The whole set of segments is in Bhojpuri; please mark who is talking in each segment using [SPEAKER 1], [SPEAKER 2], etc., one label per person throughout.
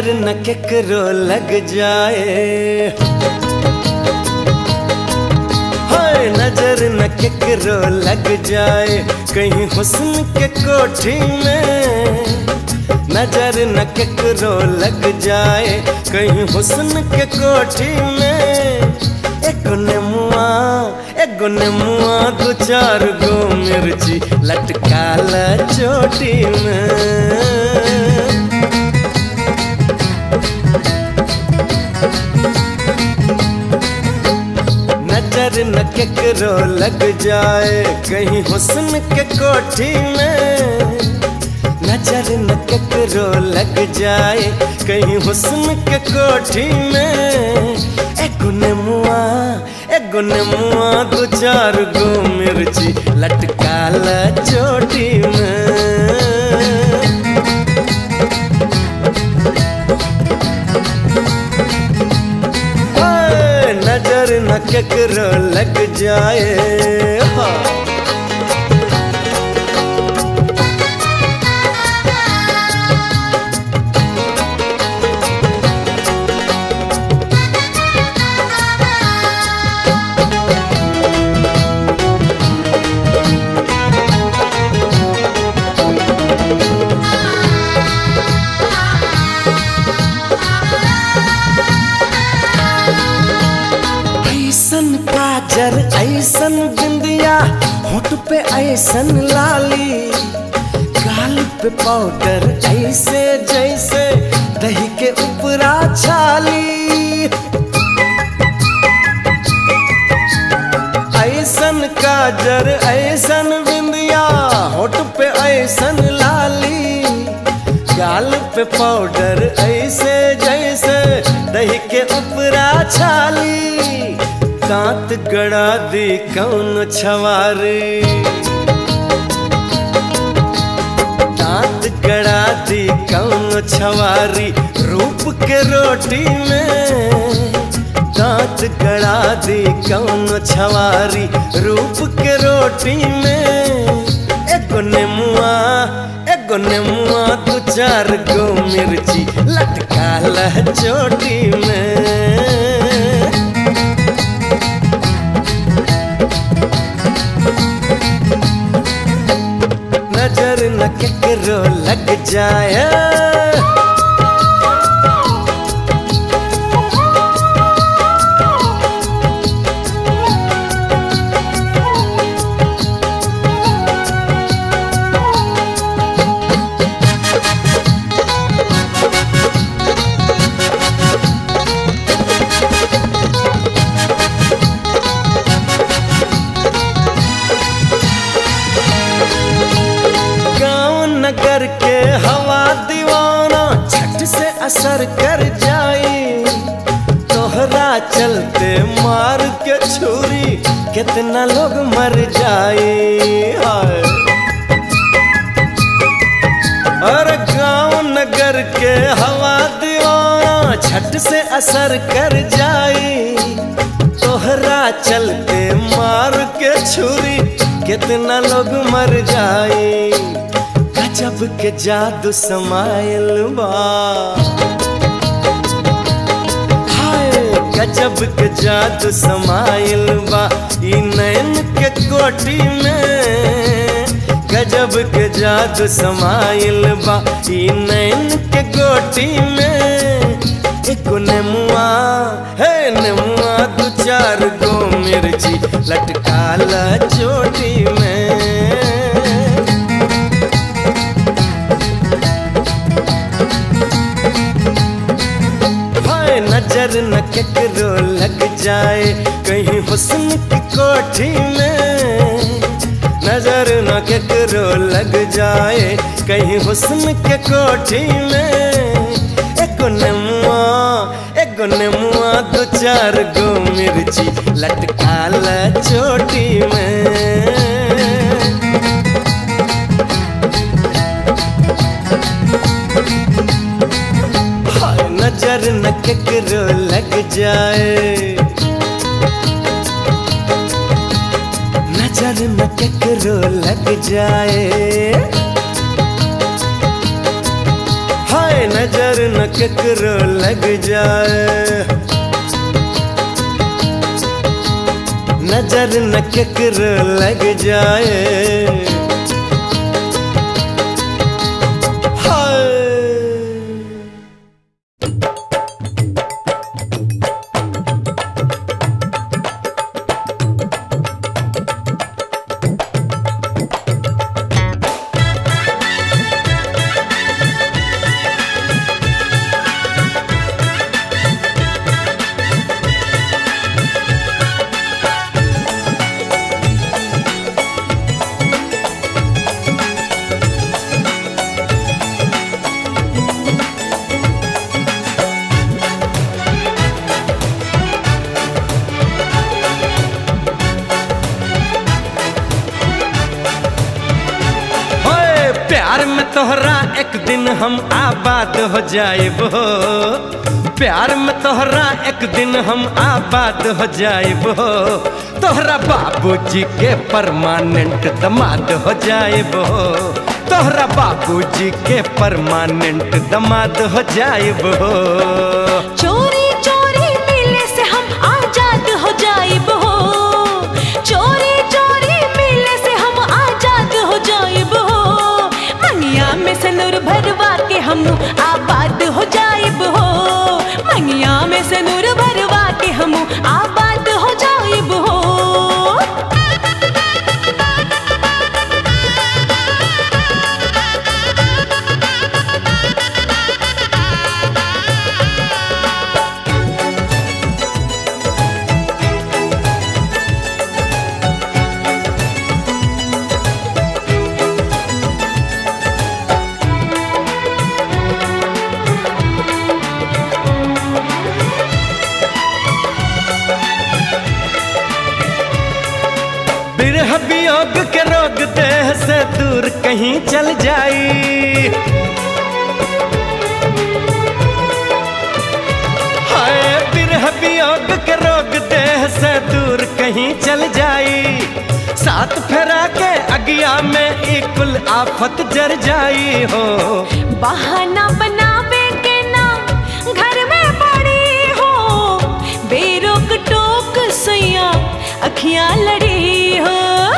[SPEAKER 1] नजर न केकरो लग जाए हाय नजर न केकरो लग जाए कहीं हुस्न के कोठी में नजर न केकरो लग जाए कहीं हुस्न के कोठी में एक नेमुआ एक नेमुआ दो चार गो मिर्ची लटकाल चोटी में नजर न केकरो लग जाए कहीं हुस्न के कोठी में नजर न केकरो लग जाए कहीं हुस्न के कोठी में एगो नेमुआ एगो नेमुआ दो चार गो मिर्ची लटकाल चोटी में हाय, नजर न केकरो लग जाए हाँ। ऐसन काजर ऐसन बिंदिया होठ पे ऐसन लाली गाल पे पाउडर ऐसे जैसे दही के ऊपरा छाली ऐसन काजर ऐसन बिंदिया होठ पे ऐसन लाली गाल पे पाउडर ऐसे जैसे दही के ऊपरा छाली दांत गड़ा दी कौन छवारी दांत गड़ा दी कौन छवारी रूप के रोटी में दांत गड़ा दी कौन छवारी रूप के रोटी में एगो नेमुआ एगो नेमुआ दू चार गो मिर्ची लटकाल चोटी में नजर न केकरो लग जाए गांव नगर के हवा दीवाना छट से असर कर जाई तोहरा चलते मार के छुरी कितना लोग मर जाए हाय अरे गांव नगर के हवा दीवाना छट से असर कर जाई तोहरा चलते मार के छुरी कितना लोग मर जाए गजब के जादू समायल बा हाय गजब के जादू समायल बा ई नैन के कोटी में गजब के जादू समायल बा ई नैन के कोटी में एको नेमुआ हे नेमुआ दू चार गो मिर्ची लटकाल चोटी में हाय नजर न केकरो लग जाए कहीं हुस्न की कोठी में नजर न केकरो लग जाए कहीं हुस्न के कोठी में एको नेमुआ एको नेमुआ दो चार गो मिर्ची लटकाल चोटी में हाय नजर न केकरो लग जाए नजर न केकरो लग जाए हाय हाय नजर न केकरो लग जाए नजर न केकरो लग जाए हाय होए प्यार में तोहरा एक दिन हम आबाद हो जाएब हो प्यार में तोहरा एक दिन हम आबाद हो जाएब हो तोहरा बाबूजी के परमानेंट दमाद हो जाएब हो तोहरा बाबूजी के परमानेंट दमाद हो जाएब हो
[SPEAKER 2] चोरी चोरी मिले से हम आजाद हो जाइब हो चोरी चोरी मिले से हम आजाद हो जाइब हो मंगिया में से नूर भरवा के हम आबाद हो जाइब हो मंगिया में से नूर भरवा के हम आबाद हो जाइब हो
[SPEAKER 1] बिरह वियोग के रोग देह से दूर कहीं चल जाई हाय बिरह वियोग के रोग देह से दूर कहीं चल जाई साथ फेरा के अगिया में एक कुल आफत जर जाई हो
[SPEAKER 2] बहाना बनावे के ना घर में पड़ी हो बेरोक टोक सैया अखियां लड़ी हो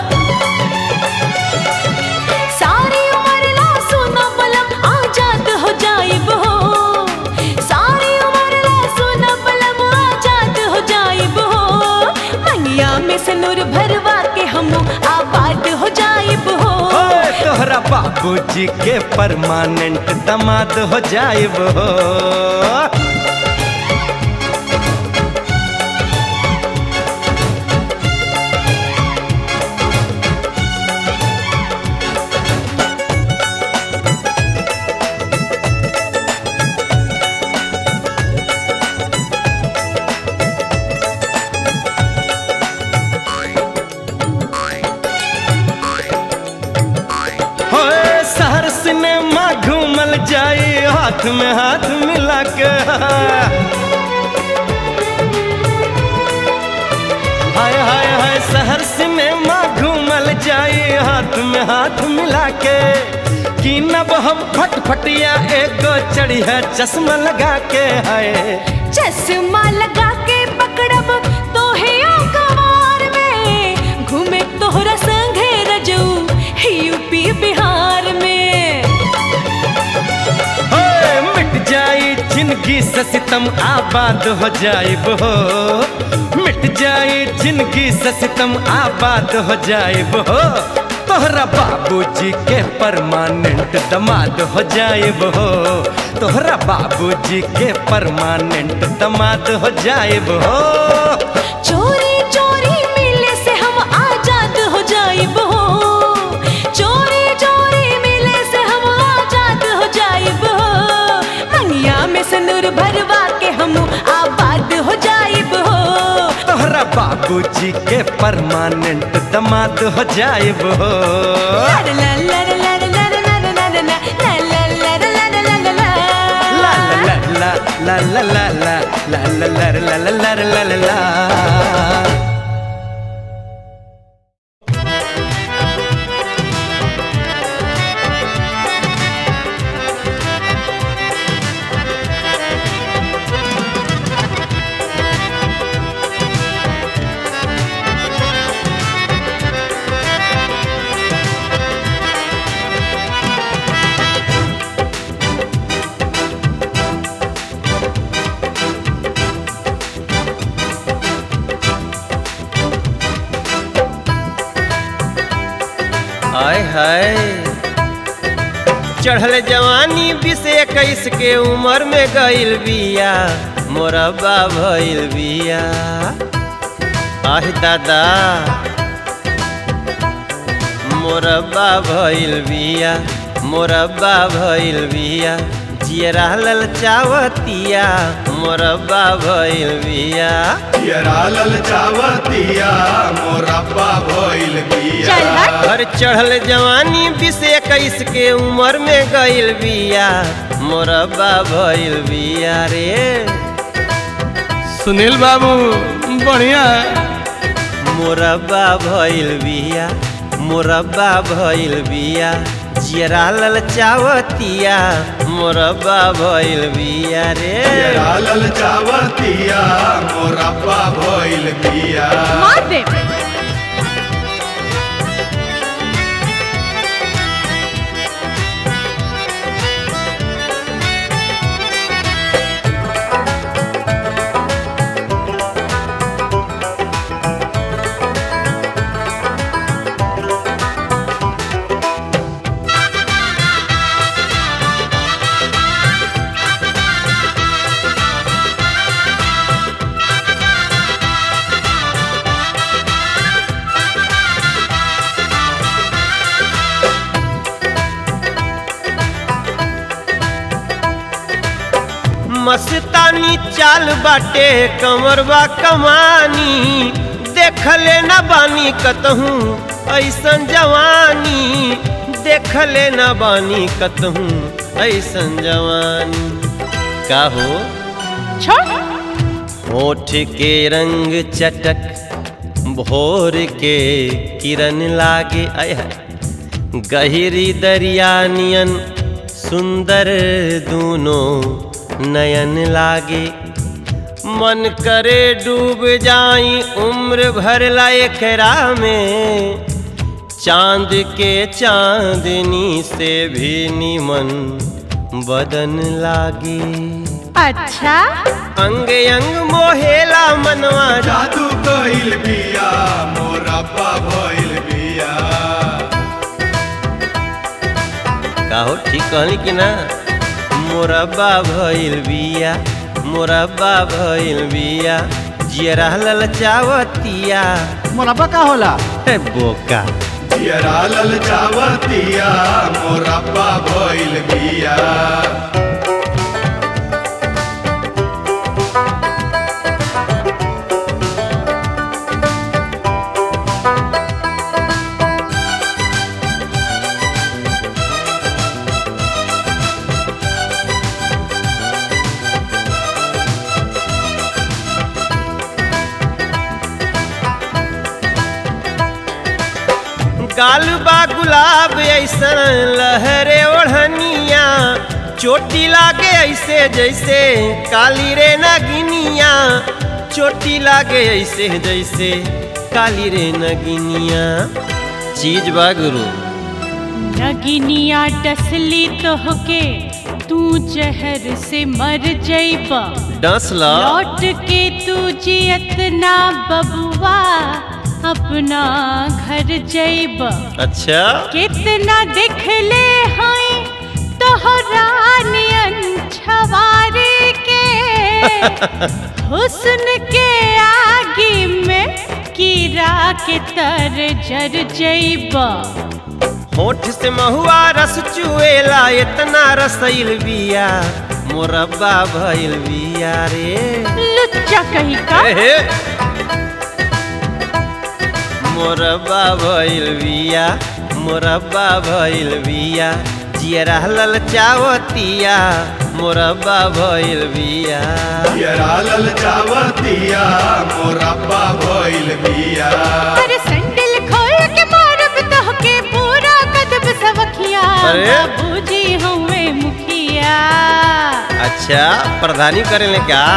[SPEAKER 2] सारी उम्र ला सुना बलम आजाद हो जाइब हो सारी उम्र ला सुना बलम आजाद हो जाइब हो मंगिया में से नूर भरवा के हम आबाद हो जाइब हो
[SPEAKER 1] ओए तोहरा बाबूजी के परमानेंट दमाद हो जाइब हो होए शहर सिनेमा घूमल जाई हाथ में हाथ मिला के हाय हाय हाय शहर सिनेमा घूमल जाई हाथ में हाथ मिला के कि नब हम फटफटिया एगो चढ़िया चश्मा लगा के हाय
[SPEAKER 2] चश्मा लगा के पकड़ब तो है कवार में घूमे तोहरा संगे रजऊ यूपी बिहार में
[SPEAKER 1] होए मिट जाई जिंदगी से सितम आबाद हो जाइब हो मिट जाई जिंदगी से सितम आबाद हो जाइब हो तोहरा बाबूजी के परमानेंट दमाद हो जाइब हो तोहरा बाबूजी के परमानेंट दमाद हो जाइब हो
[SPEAKER 2] चोरी चोरी मिले से हम आजाद हो जाइब हो चोरी चोरी मिले से हम आजाद हो जाइब हो मंगिया में सिंदूर भरवा के हम आबाद हो जाइब हो
[SPEAKER 1] तोहरा बाबूजी के परमानेंट दमाद हो जाइब हो
[SPEAKER 2] ला ला ला ला ला ला ला ला ला ला ला ला ला ला ला ला ला ला
[SPEAKER 1] La la la la la la la la la la la la la la la la हाय हाय चढ़ल जवानी बीस इक्कीस के उम्र में गइल बिया मोरबा भइल बिया आह दादा मोरबा भइल बिया मोरबा भइल बिया जियरा ललचावतिया मोरबा भइल बिया
[SPEAKER 3] यरा ललचावतिया मोरब्बा भइल बिया
[SPEAKER 2] चल हट।
[SPEAKER 1] हर चढ़ल जवानी बीस इक्कीस के उम्र में गइल बिया मोरबा भइल बिया रे
[SPEAKER 4] सुनील बाबू बढ़िया
[SPEAKER 1] मोरबा भइल बिया मोरबा भइल बिया जियरा ललचावतिया मोरबा भइल बिया रे
[SPEAKER 3] यरा ललचावतिया मोरब्बा भइल बिया
[SPEAKER 2] मार दे
[SPEAKER 1] मस्तानी चाल बाटे कमरबा कमानी देखले न बानी कतहूँ ऐसन जवानी देखले न बानी कतहूँ ऐसन जवानी का हो
[SPEAKER 2] छोड़
[SPEAKER 1] होठ के रंग चटक भोर के किरण लागे आय हाय। गहरी दरिया नियन सुंदर दूनों नयन लागे मन करे डूब जाई उम्र भर ला एकरा में चांद के चांदनी से भी निमन बदन लागे
[SPEAKER 2] अच्छा
[SPEAKER 1] अंग अंग मोहेला मनवा
[SPEAKER 3] जादू कइल बिया मोरब्बा भइल बिया
[SPEAKER 1] का हो ठीक कहली कि ना मोरब्बा भइल बिया मोरब्बा भइल बिया जियरा ललचावतिया
[SPEAKER 4] मुरब्बा का होला
[SPEAKER 1] हे बोका
[SPEAKER 3] यरा ललचावतिया मोरब्बा भइल बिया
[SPEAKER 1] गाल बा गुलाब ऐसन लहरे ओढ़निया चोटी लागे ऐसे जैसे काली रे नगिनिया चोटी लागे ऐसे जैसे काली रे नगिनिया चीज बा गुरु
[SPEAKER 2] नगिनिया डसली तोहके तू जहर से मर जइबा
[SPEAKER 1] डस ला
[SPEAKER 2] लौट के तू जियत ना बबुआ अपना घर जइबा
[SPEAKER 1] अच्छा
[SPEAKER 2] कितना दिखले हैं तोहरा नियन छवारे के हुस्न के आगे में कीड़ा के तर जर जइबा
[SPEAKER 1] होठ से महुआ रस चुएला इतना रसइल बिया मोरब्बा भइल बिया रे
[SPEAKER 2] लुच्चा कहीं का
[SPEAKER 1] एहे। मोरब्बा भइल बिया मोरब्बा भइल बिया जियरा ललचावतिया मोरब्बा भइल बिया
[SPEAKER 3] यरा ललचावतिया मोरब्बा भइल बिया
[SPEAKER 2] अरे सैंडल खोल के मारब तोहके पूरा कदब सवखिया
[SPEAKER 1] अरे।
[SPEAKER 2] बाबूजी हमें मुखिया
[SPEAKER 1] अच्छा प्रधानी करेले क्या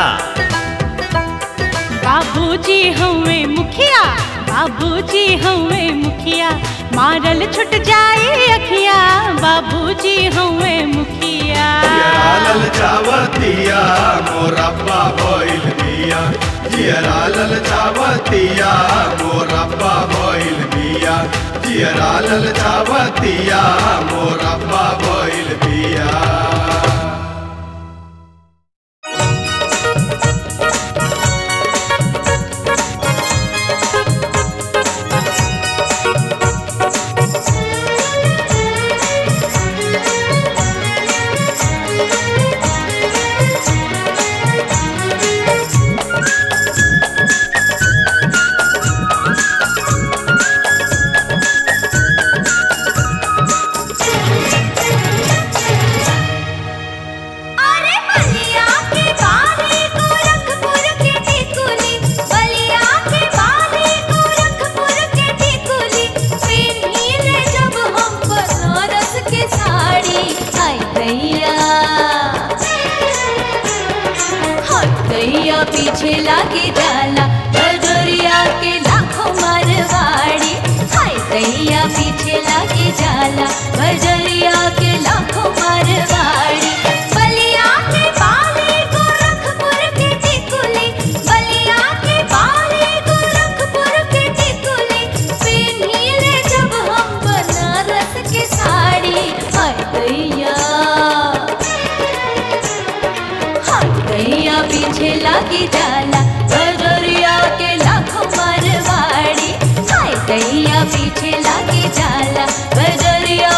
[SPEAKER 2] बाबूजी हमें मुखिया बाबूजी हमें मुखिया मारल छुट जाए अखिया बाबूजी हमें मुखिया
[SPEAKER 3] यरा ललचावतिया मोरब्बा भइल बिया बिया जियरा ललचावतिया मोरब्बा भइल बिया जियरा ललचावतिया मोरब्बा भइल बिया
[SPEAKER 5] अरे बलिया के बाली गोरखपुर के टिकुली बलिया के बाली गोरखपुर के टिकुली पेन्हिले जब हम बनारस के साड़ी आई दैया हाय दैया पीछे लागे जाला बजरिया के लाखों मारवाड़ी हाय दैया पीछे लागे जाला बजरिया के लाखों मारवाड़ी बलिया के बाली गोरखपुर के टिकुली बलिया के बाली गोरखपुर के टिकुली पेन्हिले जब हम बनारस के साड़ी हाय दैया हाय दैया पीछे लागी जाला बजरिया के लाखों मारवाड़ी हाय दैया पीछे लागी जाला बजरिया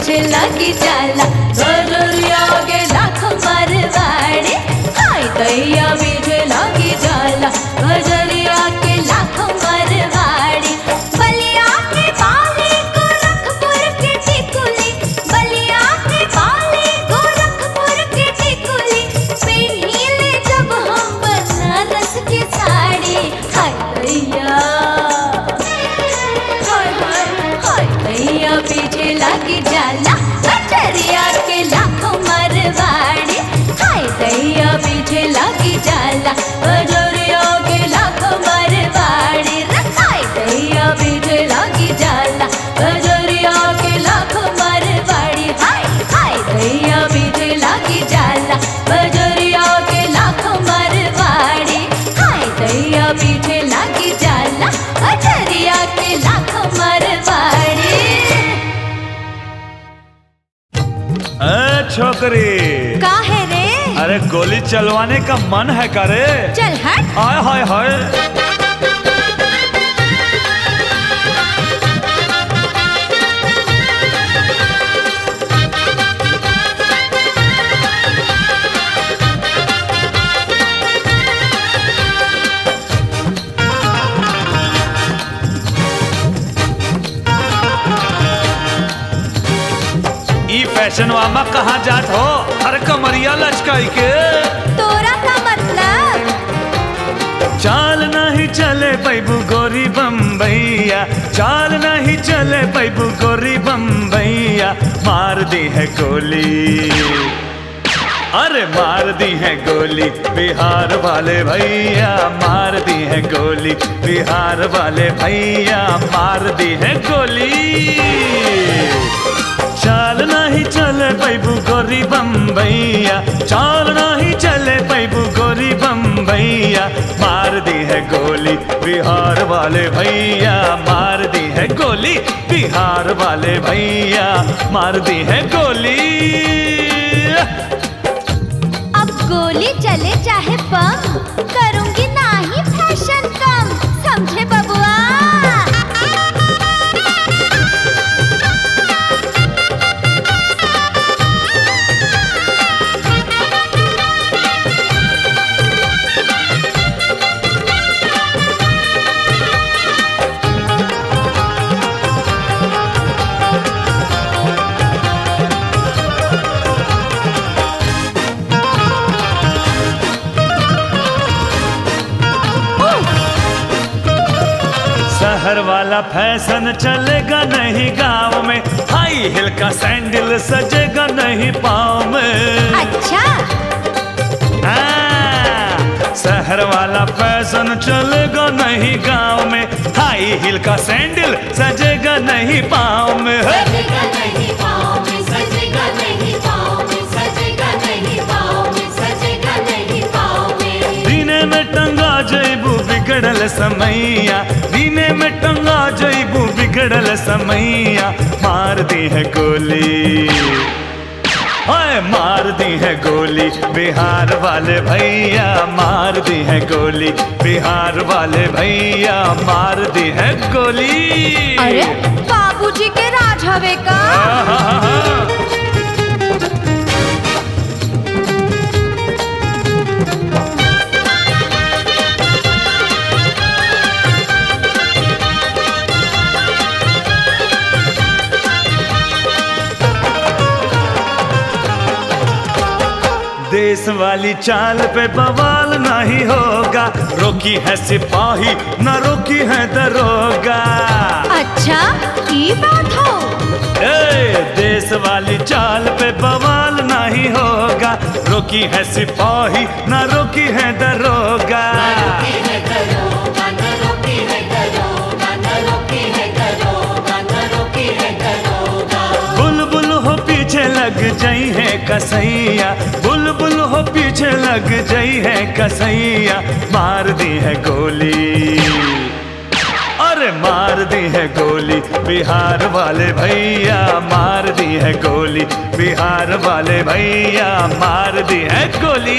[SPEAKER 5] पीछे लगी जाला बजरिया के लाख मरवाड़ी हाय दैया पीछे लगी जाला बजरिया के लाख मरवाड़ी बलिया के बाली गोरखपुर के टिकुली बलिया के बाली गोरखपुर के टिकुली पहनीले जब हम बनारस की साड़ी हाय दैया हाय हाय हाय दैया पीछे लगी जाला बजरिया के लाखों मरवाड़ी हाय दैया पीछे लगी जाला बजरिया के लाखों मरवाड़ी रे हाय दैया पीछे लगी जाला बजरिया के लाखों मरवाड़ी हाय हाय दैया पीछे लगी जाला बजरिया के लाखों मरवाड़ी हाय दैया पीछे लगी जाला बजरिया के लाखों मरवाड़ी
[SPEAKER 6] ए छोकरी
[SPEAKER 2] का है रे
[SPEAKER 6] अरे गोली चलवाने का मन है का रे
[SPEAKER 2] चल हट
[SPEAKER 6] हाय हाय हाय ई फैशन वामा कहाँ जात हो हर कमरिया लचकाई के
[SPEAKER 2] तोरा का मतलब
[SPEAKER 6] चाल नहीं चले पैबू गोरी बम्बैया चाल नहीं चले पैबू गोरी बम्बैया मार दी है गोली अरे मार दी है गोली बिहार वाले भैया मार दी है गोली बिहार वाले भैया मार दी है गोली चाल नहीं चले पैबू गोरी बम्बैया चाल नहीं चले पैबू गोरी बम्बैया मार दी है गोली बिहार वाले भैया मार दी है गोली बिहार वाले भैया मार दी है गोली
[SPEAKER 2] अब गोली चले चाहे बम करूंगी ना ही फैशन कम समझे बबुआ
[SPEAKER 6] शहर वाला फैशन चलेगा नहीं गांव में हाई हिल का सैंडल सजेगा नहीं पाँव में
[SPEAKER 2] अच्छा
[SPEAKER 6] हाँ, शहर वाला फैशन चलेगा नहीं गांव में हाई हिल का सैंडल सजेगा नहीं पाँव में हे!
[SPEAKER 5] सजेगा नहीं पाँव में सजेगा नहीं पाँव में सजेगा नहीं पाँव में सजेगा नहीं पाँव में
[SPEAKER 6] दीने में टंगा जैबू बिगड़ल समैया दीने में टंगा जैबू बिगड़ल समैया मार दी है गोली हाय मार दी है गोली बिहार वाले भैया मार दी है गोली बिहार वाले भैया मार दी है गोली
[SPEAKER 2] अरे बाबूजी के राज हवे का
[SPEAKER 6] आहा, देश वाली चाल पे बवाल नहीं होगा रोकी है सिपाही न रोकी है दरोगा
[SPEAKER 2] अच्छा ये बात हो
[SPEAKER 6] ए, देश वाली चाल पे बवाल नहीं होगा रोकी है सिपाही न रोकी है दरोगा बुलबुल हो पीछे लग जाई है कसैया बुलबुल हो पीछे लग जाई है कसैया मार दी है गोली अरे मार दी है गोली बिहार वाले भैया मार दी है गोली बिहार वाले भैया मार दी है गोली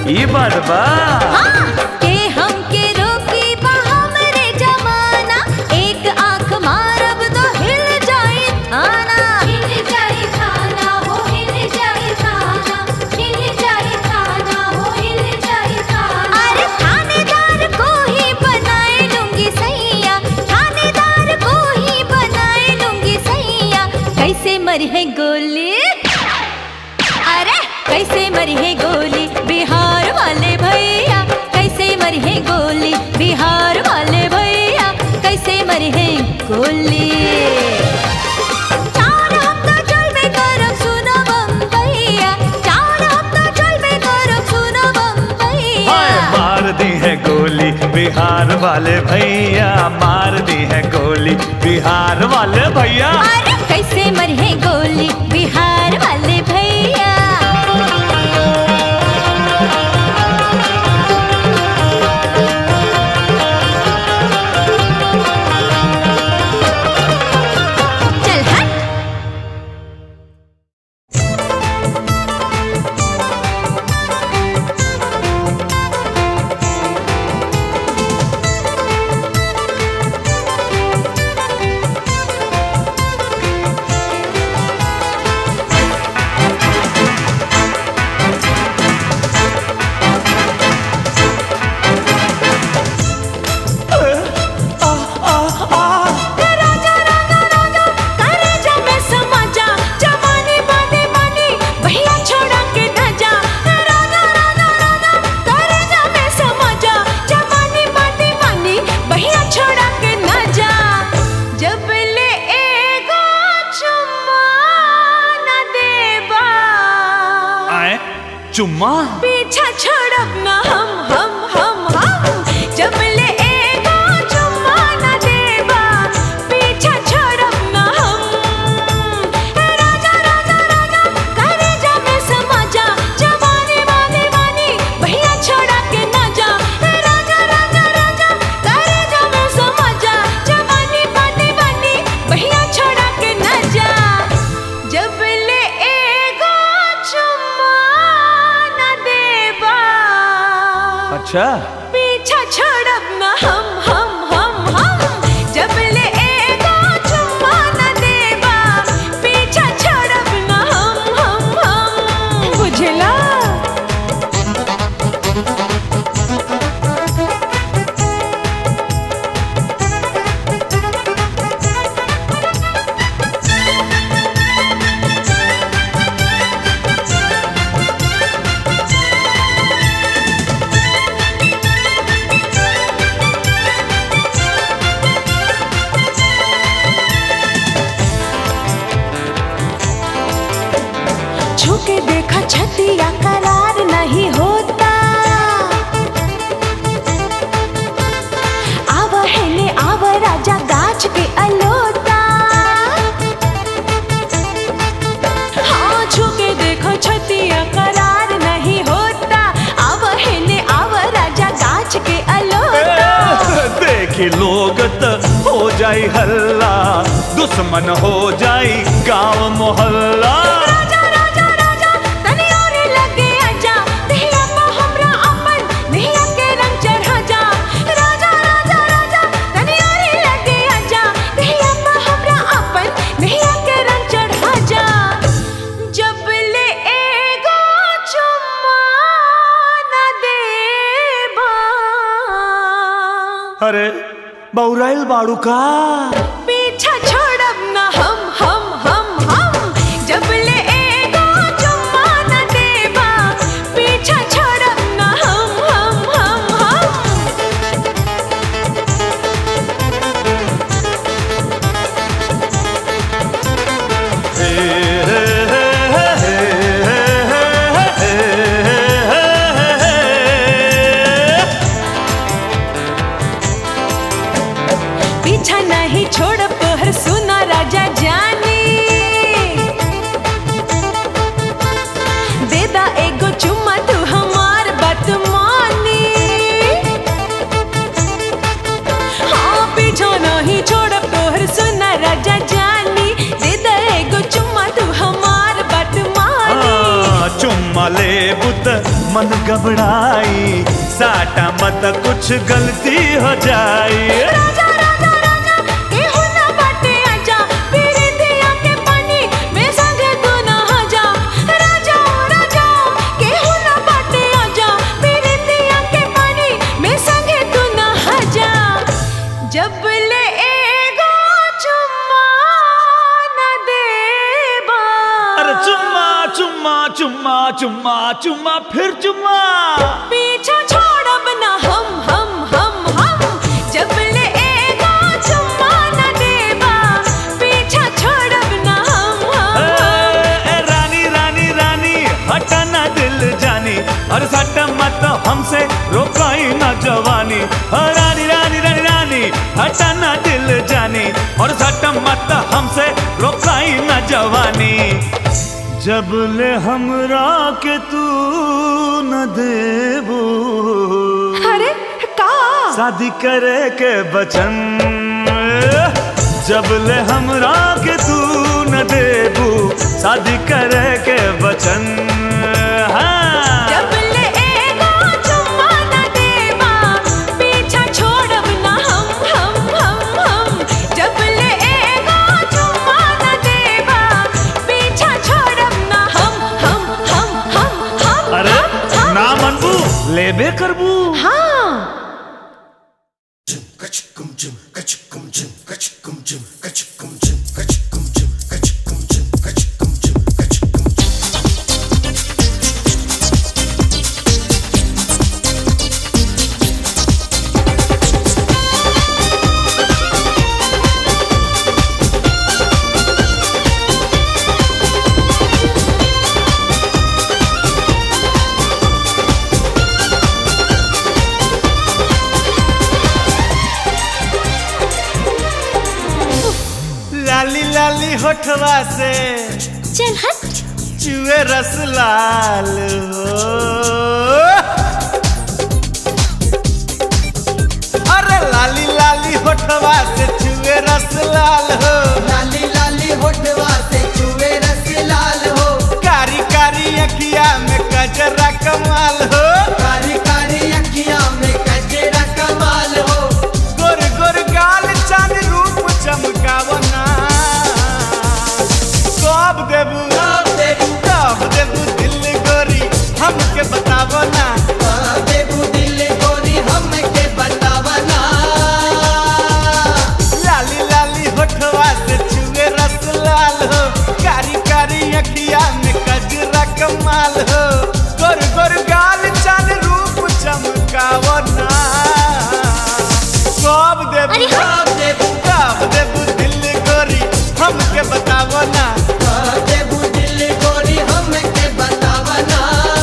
[SPEAKER 6] ये बात बा
[SPEAKER 5] हाँ, के हमके रोकी बा हमरे जमाना एक आंख मारब तो हिल जाए थाना हिल जाए थाना हो हिल जाए थाना हिल जाए थाना हो हिल जाए थाना अरे थानेदार को ही बनाए लूंगी सैया थानेदार को ही बनाए लूंगी सैया कैसे मरी है गोली अरे कैसे मरी है गोली बिहार वाले भैया कैसे मरी है गोली बिहार वाले भैया कैसे मरी है गोली चार हफ्ता चलबे करब सुनो बम्बैया चार हफ्ता चलबे करब सुनो बम्बैया
[SPEAKER 6] हाय मार दी है गोली बिहार वाले भैया मार दी है गोली बिहार वाले भैया
[SPEAKER 5] अरे कैसे मरी है गोली बिहार वाले भैया चल हट करे जा मैं समा जा जवानी बाने बानी भैया छोड़ा के न जा राजा राजा राजा करे जा मैं समा जा जवानी बाने बानी भैया छोड़ा के न जा जब ले एगो चुम्मा न देबा
[SPEAKER 6] आए चुम्मा
[SPEAKER 5] पीछा छोड़ब ना हम हम हम हम जब ले एगो चुम्मा न देबा पीछा छोड़ब ना हम राजा राजा राजा करे जा मैं समा जा जवानी वाली वानी भैया छोड़ा के ना जा राजा राजा राजा करे जा मैं समा जा जवानी वाली वानी भैया छोड़ा के ना जा जब ले एगो चुम्मा न देबा
[SPEAKER 6] अच्छा
[SPEAKER 5] पीछा छोड़ब ना हम हम हम हम जब ले एगो चुम्मा न देबा पीछा छोड़ब ना हम हम हम बुझला छुके देखा छतिया करार नहीं होता आवा है ने आवा राजा गाछ के अलोता हाँ छुके देखो छतिया करार नहीं होता आवा है ने आवा राजा गाछ के अलोता
[SPEAKER 6] देखी लोग त हो जाई हल्ला दुश्मन हो जाई गांव मोहल्ला
[SPEAKER 5] राजा राजा राजा तनी और लगे आजा देहिया को हमरा अपन देहिया के रंग चढ़ा जा राजा राजा राजा तनी और लगे आजा देहिया को हमरा अपन देहिया के रंग चढ़ा जा जब ले एगो चुम्मा न देबा
[SPEAKER 6] अरे बौराइल बाड़ू का
[SPEAKER 5] पीछा छोड़ब ना हम हम हम हम जब ले एगो चुम्मा न देबा पीछा छोड़ब ना हम हम हम हम
[SPEAKER 6] हे, हे, हे, हे, हे, हे, हे, हे।
[SPEAKER 5] पीछा नहीं छोड़ब तोहर सुना राजा जानी देदा एगो चुम्मा तू हमार बात मानी हाँ पीछा नहीं छोड़ब तोहर सुना राजा जानी देदा एगो चुम्मा तू हमार बात मानी
[SPEAKER 6] हाँ, चुम्मा ले बुत मन घबराई साटा मत कुछ गलती हो जाई
[SPEAKER 2] राजा राजा राजा केहू ना बाटे आजा पीरी दिया के पानी में संगे तू नहा जा राजा राजा केहू ना बाटे आजा पीरी दिया के पानी में संगे तू नहा जा जब ले एगो चुम्मा न देबा
[SPEAKER 6] अरे चुम्मा चुम्मा चुम्मा चुम्मा चुम्मा फिर चुम्मा
[SPEAKER 2] पीछा छोड़ब ना हम हम हम हम जब ले एगो चुम्मा न देबा पीछा छोड़ब ना हम हम
[SPEAKER 6] ए, ए, रानी रानी रानी हटाना दिल जानी और सट मत हमसे रोकाई ना जवानी ओ, रानी रानी रानी रानी हटाना दिल जानी और सट मत हमसे रोकाई ना जवानी जब ले हमरा के तू न देबू
[SPEAKER 2] अरे का
[SPEAKER 6] शादी करे के बचन जब ले हमरा के तू न देबू शादी करे के बचन हाँ।
[SPEAKER 2] जब ले एगो चुम्मा न देबा पीछा छोड़ब ना हम हम हम हम जब ले एगो चुम्मा न देबा पीछा छोड़ब ना हम हम हम हम हम
[SPEAKER 6] अरे
[SPEAKER 2] हम, हम।
[SPEAKER 6] ना मनबू लेबे करबू
[SPEAKER 2] हाँ
[SPEAKER 1] लाली लाली होठवा से
[SPEAKER 2] चल हट
[SPEAKER 1] चुए रस लाल हो अरे लाली लाली होठवा से चुए रस लाल हो
[SPEAKER 7] लाली लाली होठवा से चुए रस लाल हो
[SPEAKER 1] कारी कारी अखिया में कजरा कमाल हो
[SPEAKER 7] कारी कारी अखियां में कजरा कमाल हो
[SPEAKER 1] गोर गोर गाल चांद रूप चमकावना कब देबू
[SPEAKER 7] कब देबू
[SPEAKER 1] कब देबू दिल गोरी हमके बतावना
[SPEAKER 7] देबू दिल गोरी हमके बतावना
[SPEAKER 1] लाली लाली होठवा से चुए रस लाल हो कारी कारी अखिया में कजरा कमाल हो गोर गोर गाल चाल रूप चमकावना कब देबू
[SPEAKER 7] कब देबू
[SPEAKER 1] कब देबू दिल गोरी हमके बतावना
[SPEAKER 7] देबू दिल गोरी हमके बतावना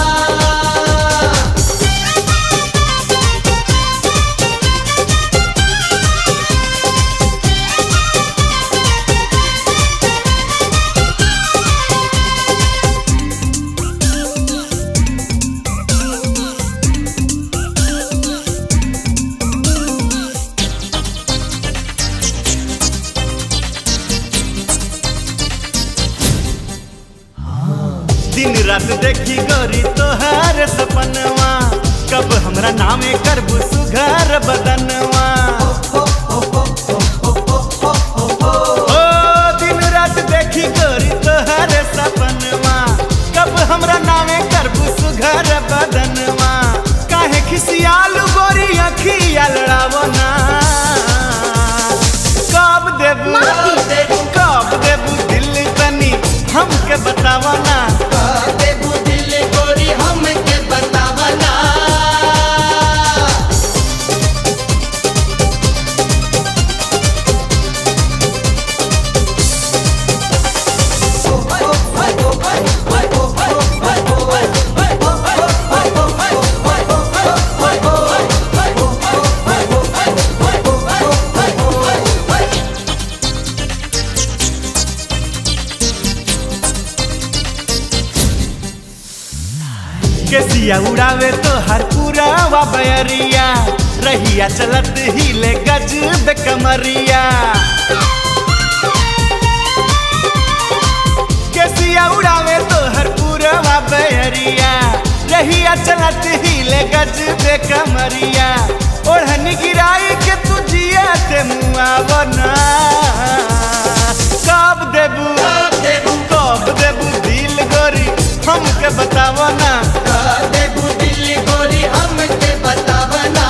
[SPEAKER 1] दिन रात देखी गोरी तोहार सपनवा कब हमरा नामे करबू सुघर बदनवा ओ दिन रात देखी गोरी तोहार सपनवा कब हमरा नामे करबू सुघर बदनवा काहे खिसियालू गोरी अखिया लड़ावना कब देबू कब देबू दिल तनी हमके बतावना
[SPEAKER 7] देबू दिल गोरी हमके बतावना
[SPEAKER 1] केसिया उड़ावे तो हर पूरा बयरिया रहिया चलत हिले गज बे कमरिया केसिया उड़ावे तो हर पूरा बयरिया रहिया
[SPEAKER 8] चलिया चलत हिले गज बे कमरिया ओढ़नी गिराई के तू जिया ते मुआवना कब देबू
[SPEAKER 7] कब देबू
[SPEAKER 8] कब देबू दिल गोरी हमके बतावो ना
[SPEAKER 7] देबू दिल्ली गोरी हमके बतावना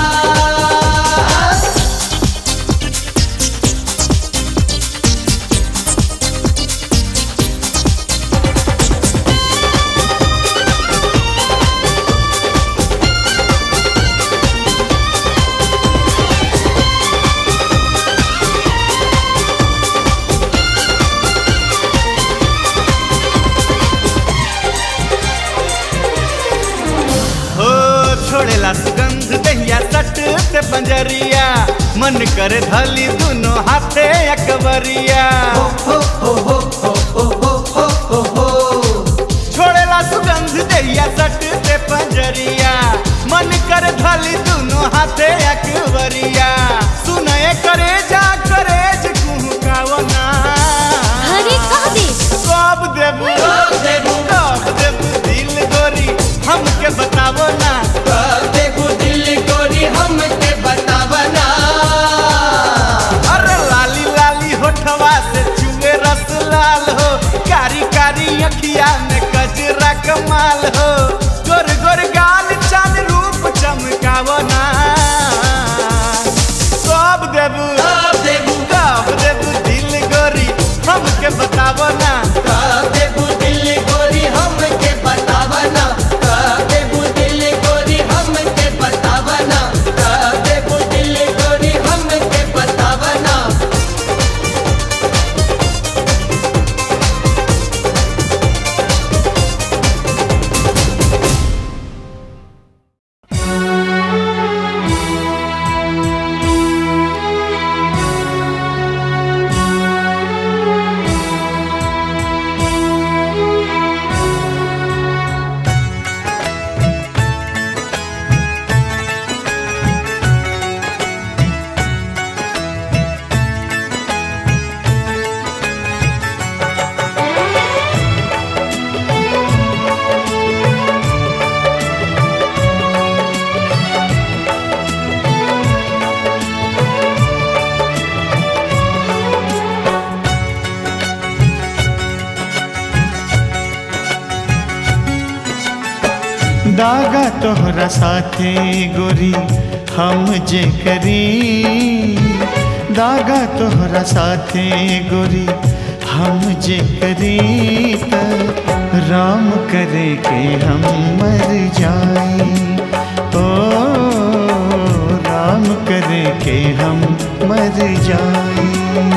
[SPEAKER 8] हो छोड़ेला सुगंध दहिया सट से पंजरिया मन करे धली दोनों हाथे अकबरिया छोड़ेला सुगंध दहिया सट से पंजरिया मन करे धली दोनों हाथे अकबरिया सुनए करे जा करे कुहकावना
[SPEAKER 2] हरे कह दे
[SPEAKER 8] कब देबू
[SPEAKER 7] कब देबू
[SPEAKER 8] कब देबू दिल गोरी हमके बतावो ना
[SPEAKER 7] देबू दिल्ली गोरी हमके बतावना
[SPEAKER 8] अरे लाली लाली होठवा से चुए रस लाल हो कारी कारी अखिया में कजरा कमाल हो गोर गोर गाल चांद रूप चमकावो ना कब देबू
[SPEAKER 7] कब देबू
[SPEAKER 8] कब देबू दिल गोरी हमके बतावो ना
[SPEAKER 7] देबू दिल्ली गोरी हमके बतावना देबू दिल्ली गोरी हमके बतावना देबू दिल्ली गोरी हमके बतावना
[SPEAKER 9] दागा तोहरा साथे गोरी हम जे करी दागा तोहरा साथे गोरी हम जे करी त राम करे के हम मर जाई ओ राम करे के हम मर जाई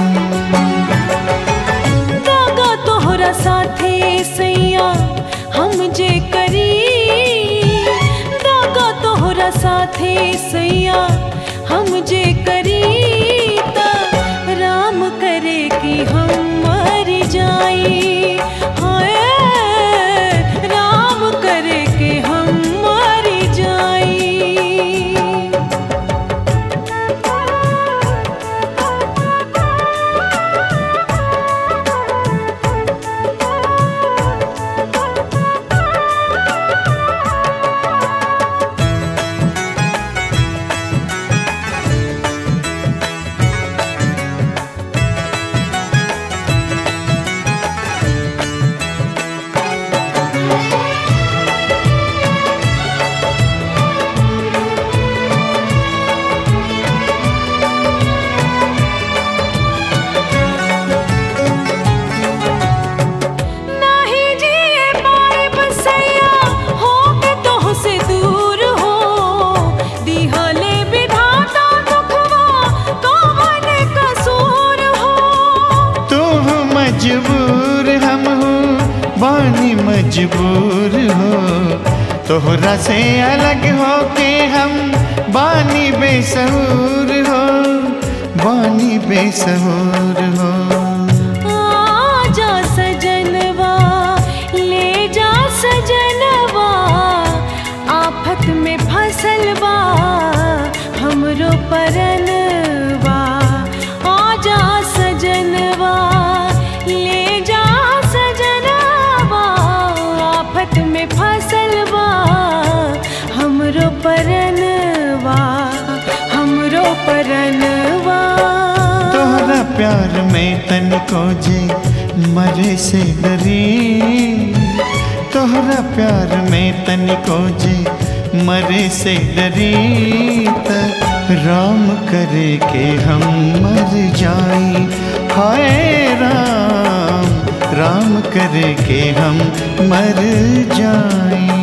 [SPEAKER 2] दागा तोहरा साथे सैया हम जे करी दागा तोहरा साथे सैया हम जे करी त राम करे कि हम मर जाई हाय राम करे कि हम मर जाई नाही जिए पाए बसैया हो के तोह से दूर हो दिहले विधाता दुखवा कौन कसूर हो
[SPEAKER 9] तू मजबूर हम हो बानी मजबूर हो तोहरा से अलग हो के हम बानी बेसहूर हो बानी बेसहूर हो
[SPEAKER 2] आजा सजनवा ले जा सजनवा आफत में फसलवा हमरो परनवा आजा सजनवा ले जा सजनवा आफत में फसलवा परनवा
[SPEAKER 9] तोहरा प्यार में तनिको जे मरे से डरी तोहरा प्यार में तनिको जे मरे से डरी त राम करे के हम मर जाई हाय राम राम करे के हम मर जाई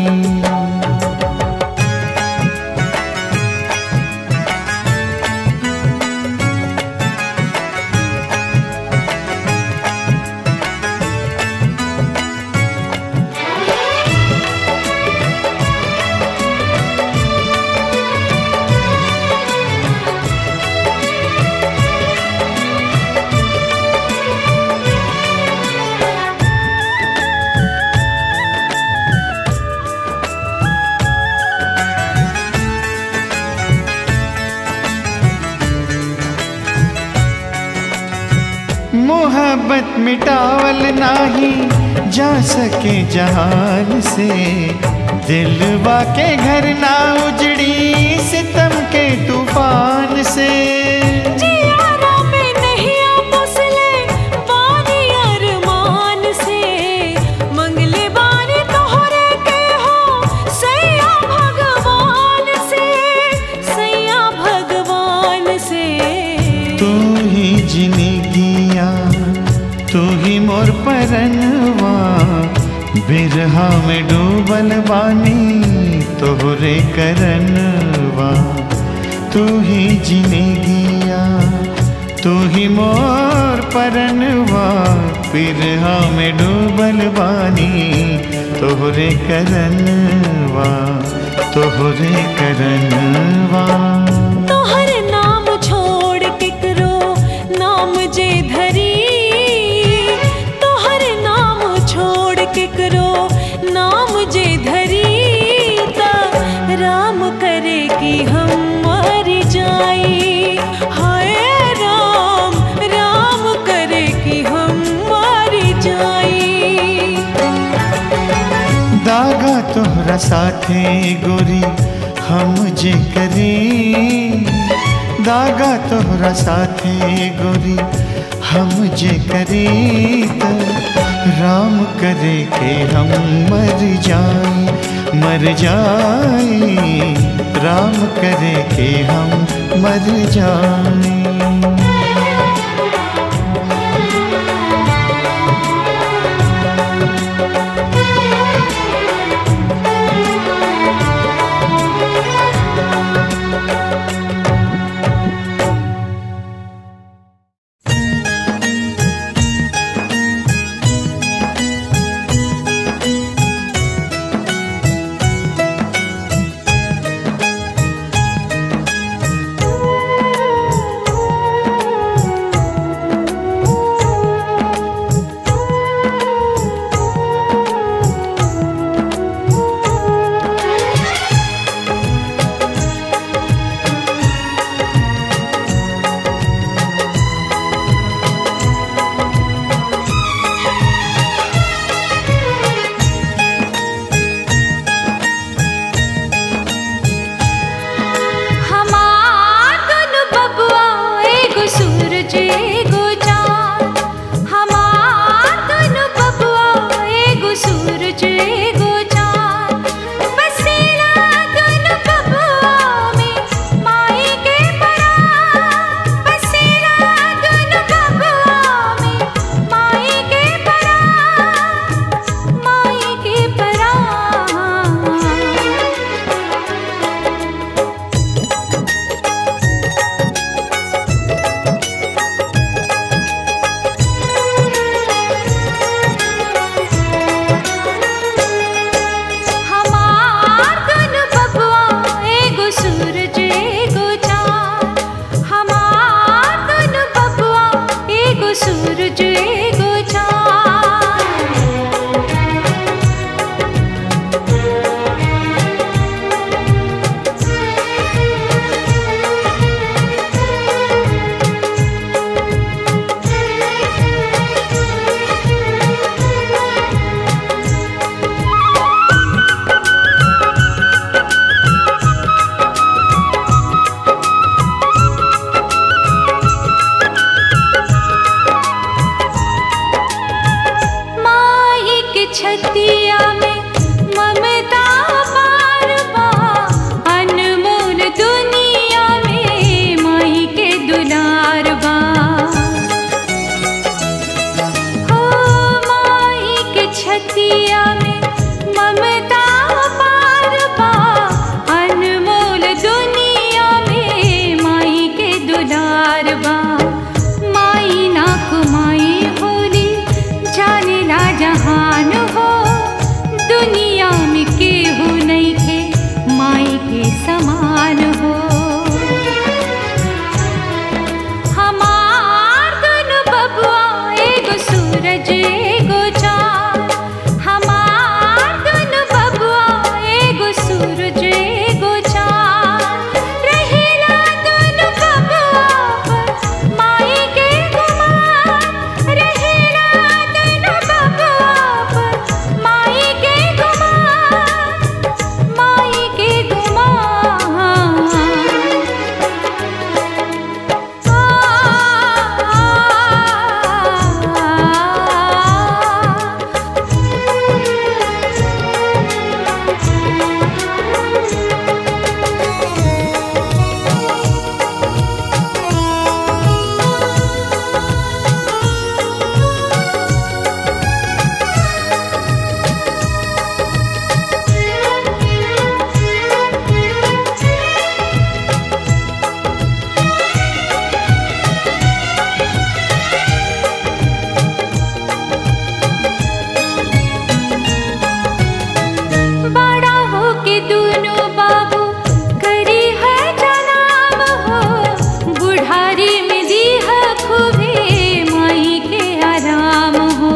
[SPEAKER 9] मोहब्बत मिटावल नाही जा सके जहान से दिलवा के घर ना उजड़ी सितम के तूफान से
[SPEAKER 2] जियारा में नहीं आपसले बानी अरमान से मंगले बानी तोहरे के हो सैया भगवान से सैया भगवान से
[SPEAKER 9] तू ही जिंदगिया तू ही मोर परनवा बिरहा में डूबल बानी तोहरे करनवा तू ही जिंदगिया तू ही मोर परनवा बिरहा में डूबल बानी तोहरे करनवा तोहरे करनवा
[SPEAKER 2] तोहर नाम छोड़ केकरो नाम जे धरी तोहर नाम छोड़ केकरो नाम जे धरी त राम करे कि हम मर जाई हाय राम राम करे कि हम मर जाई
[SPEAKER 9] दागा तोहरा साथे गोरी हम जे करी दागा तोहरा साथे गोरी हम जे करी त राम करे के हम मर जाई मर जाई राम करे के हम मर जाई
[SPEAKER 2] छतिया में ममता पार बा अनमोल दुनिया में माई के दुलार बा हो माई के छतिया में ममता पार बा अनमोल दुनिया में माई के दुलार बा माई ना कुमाई होली जाने ला जहान हो दुनिया में केहू नहीं थे माई के समान हो हमार दुनु बबुआ एगो सूरज एगो चाँद हमार दुनु बबुआ एगो सूरज एगो चाँद रहेला दुनु बबुआ पर माई के गुमान रहेला दुनु बबुआ पर माई के गुमान माई के गुमान बड़ा हो के दोनों बाबू करी है जनाम हो बुढ़ारी में दी है खूबे माई के आराम हो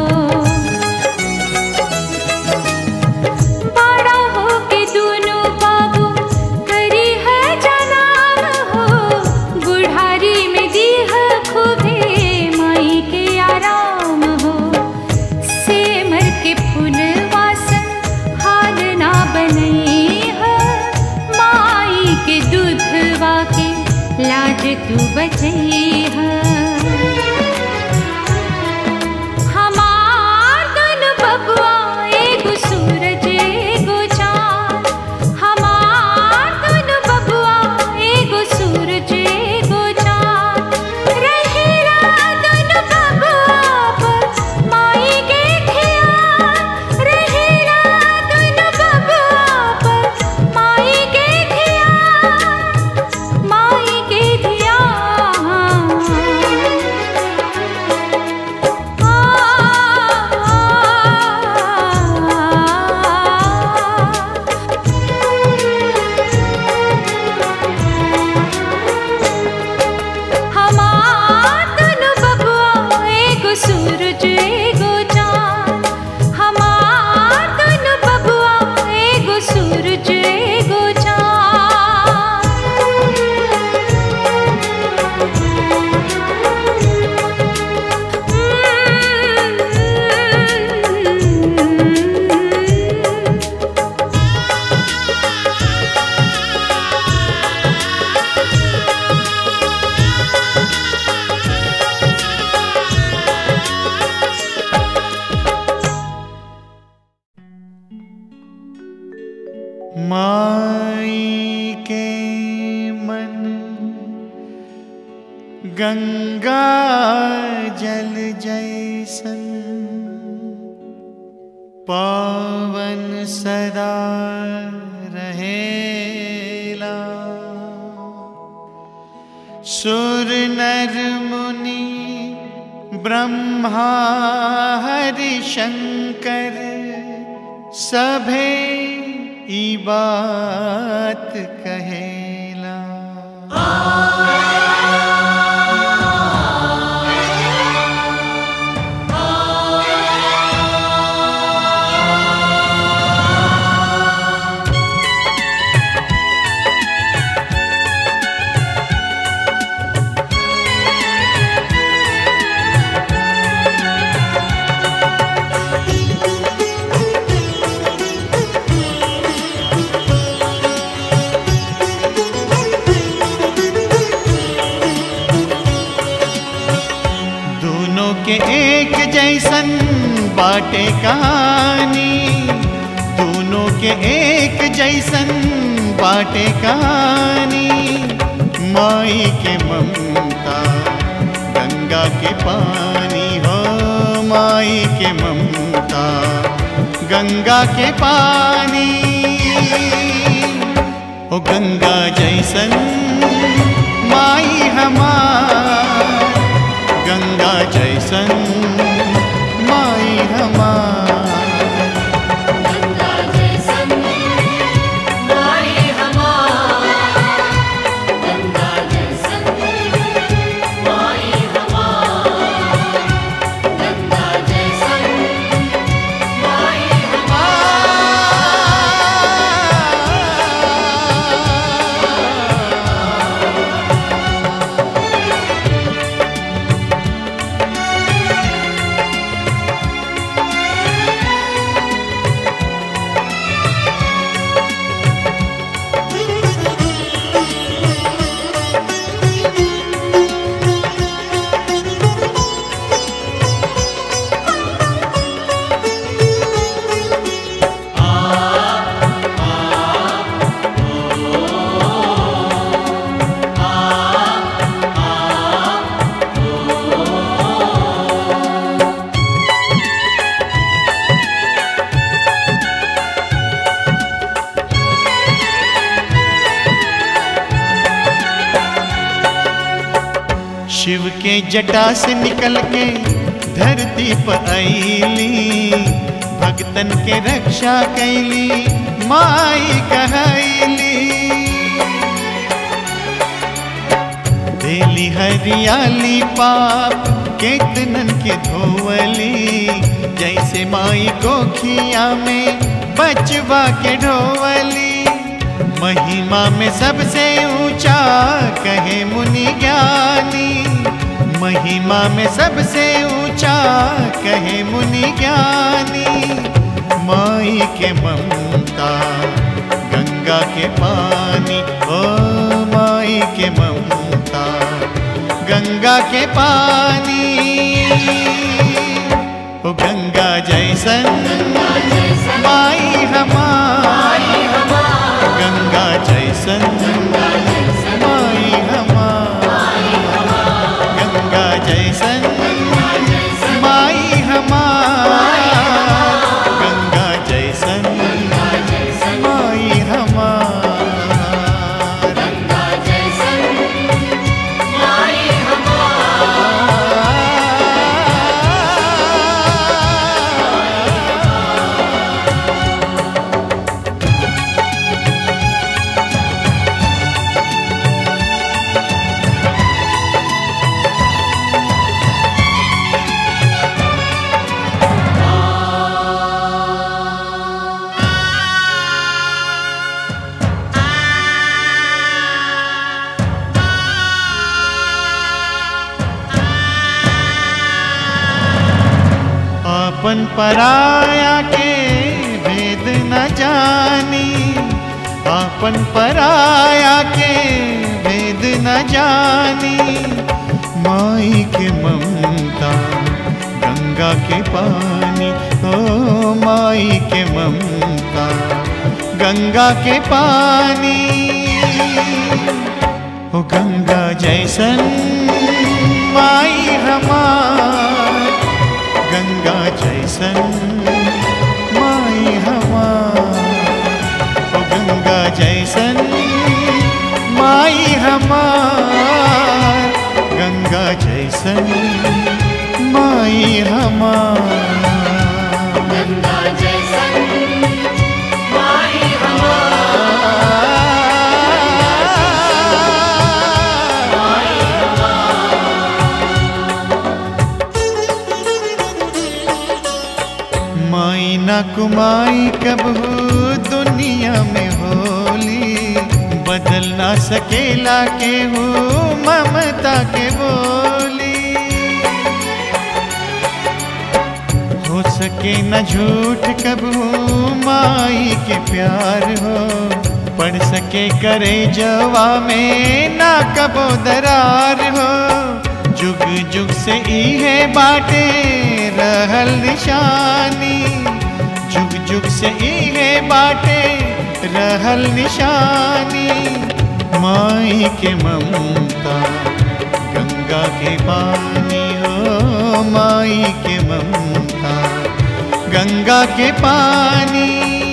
[SPEAKER 2] बड़ा हो के दोनों बाबू करी है जनाम हो बुढ़ारी में दी है खूबे माई के आराम हो सेमर के फूल वासन हाल ना बनई है माई के दूधवा के लाज तू बचई है हमार दुनु बबुआ एगो सूरज एगो चाँद हमार दुनु बबुआ एगो सूरज एगो चाँद रहेला दुनु बबुआ पर माई के धियान रहेला दुनु बबुआ पर माई के धियान माई के धियान हमार दुनु बबुआ एगो सूरज एगो चाँद हमार दुनु बबुआ एगो सूरज एगो चाँद
[SPEAKER 9] माई के मन गंगा जल जैसन पावन सदा रहेला सुर नर मुनि ब्रह्मा हरि शंकर सभे ई बात कहेला दोनों के एक जैसन बाटे कहानी जैसन बाटे कहानी माई के ममता गंगा के पानी हो माई के ममता गंगा के पानी ओ गंगा जैसन माई हमार गंगा जैसन माई हमार शिव के जटा से निकल के धरती पर आईली भक्तन के रक्षा कैली माई कहैली देली हरियाली पाप केतनन के धोवली जैसे माई कोखिया में बचवा के ढोवली महिमा में सबसे ऊंचा कहे मुनि ज्ञानी महिमा में सबसे ऊंचा कहे मुनि ज्ञानी माई के ममता गंगा के पानी ओ माई के ममता गंगा के पानी ओ गंगा जैसन माई हमारी गंगा जैसन माई हमार गंगा जैसन माई हमार गंगा जैसन माई हमार आपन पराया के भेद न जानी आपन पराया के भेद न जानी माई के ममता गंगा के पानी ओ माई के ममता गंगा के पानी ओ गंगा जैसन माई हमार गंगा जैसन माई हमार ओ गंगा जैसन माई हमार गंगा जैसन माई हमार माई ना कुमाई कब हो दुनिया में होली बदल ना सकेला के हो ममता के बोली हो सके न झूठ कब हो माई के प्यार हो पढ़ सके करे जवा में ना कबो दरार हो जुग जुग से इहे बाटे रहल निशानी जुग जुग से इहे बाटे रहल निशानी माई के ममता गंगा के पानी हो माई के ममता गंगा के पानी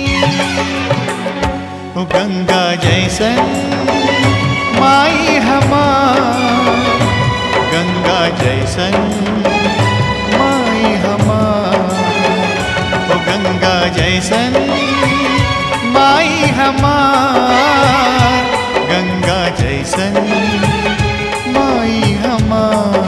[SPEAKER 9] ओ गंगा जैसन माई हमार गंगा जैसन माई हमार ओ गंगा जैसन माई हमार गंगा जैसन माई हमार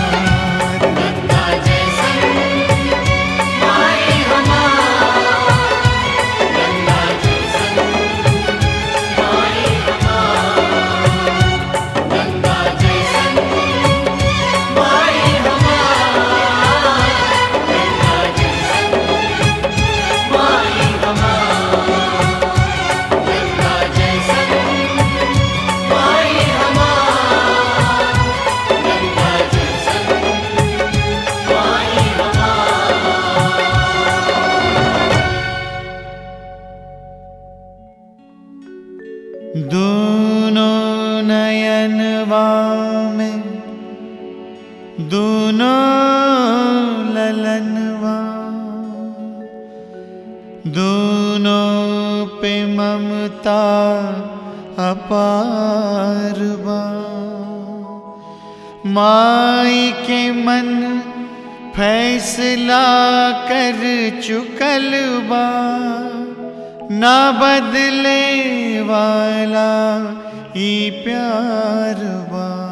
[SPEAKER 9] दोनों नयनवा में दोनों ललनवा दोनों पे ममता अपार बा माई के मन फैसला कर चुकल बा ना बदले वाला ई प्यार बा